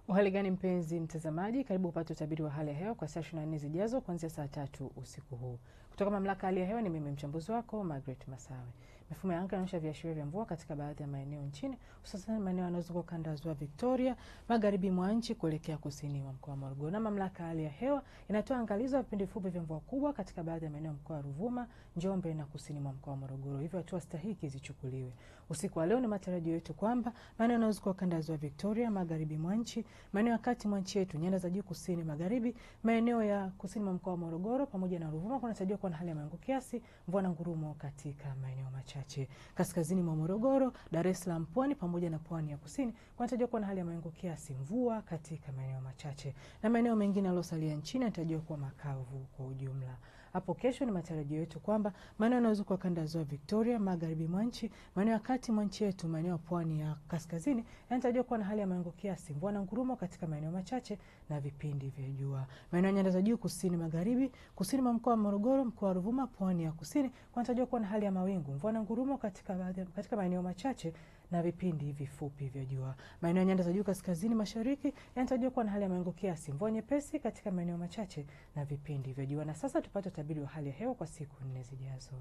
Uhali gani mpenzi mtazamaji, karibu upate utabiri wa hali ya hewa kwa saa 24 zijazo kuanzia saa tatu usiku huu kutoka mamlaka ya hali ya hewa. Ni mimi mchambuzi wako Margaret Masawe. Mifumo ya anga inaonyesha viashiria vya mvua katika baadhi ya maeneo nchini, hususan maeneo yanayozunguka kanda ya ziwa Victoria, magharibi mwa nchi kuelekea kusini mwa mkoa wa Morogoro. Na mamlaka ya hali ya hewa inatoa angalizo ya vipindi fupi vya mvua kubwa katika baadhi ya maeneo ya mkoa wa Ruvuma, Njombe na kusini mwa mkoa wa Morogoro, hivyo hatua stahiki zichukuliwe. Usiku wa leo ni matarajio yetu kwamba maeneo yanayozunguka kanda ya ziwa Victoria, magharibi mwa nchi, maeneo ya kati mwa nchi yetu, nyanda za juu kusini magharibi, maeneo ya kusini mwa mkoa wa Morogoro pamoja na Ruvuma kunatarajiwa kuwa na hali ya mawingu kiasi, mvua na ngurumo katika maeneo machache. Kaskazini mwa Morogoro, Dar es Salaam, Pwani pamoja na pwani ya kusini kunatarajiwa kuwa na hali ya mawingu kiasi, mvua katika maeneo machache, na maeneo mengine yaliyosalia nchini yanatarajiwa kuwa makavu kwa ujumla. Hapo kesho ni matarajio yetu kwamba maeneo yanayozunguka kanda ya ziwa Victoria, magharibi mwa nchi, maeneo ya kati mwa nchi yetu, maeneo ya pwani ya kaskazini yanatarajiwa kuwa na hali ya mawingu kiasi, mvua na ngurumo katika maeneo machache na vipindi vya jua. Maeneo ya nyanda za juu kusini magharibi, kusini mwa mkoa wa Morogoro, mkoa wa Ruvuma, pwani ya kusini kunatarajiwa kuwa na hali ya mawingu, mvua na ngurumo katika baadhi katika maeneo machache na vipindi vifupi vya jua. Maeneo ya nyanda za juu kaskazini mashariki yanatarajiwa kuwa na hali ya mawingu kiasi, mvua nyepesi katika maeneo machache na vipindi vya jua. Na sasa tupate utabiri wa hali ya hewa kwa siku nne zijazo.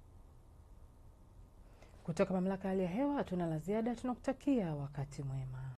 Kutoka mamlaka ya hali ya hewa hatuna la ziada, tunakutakia wakati mwema.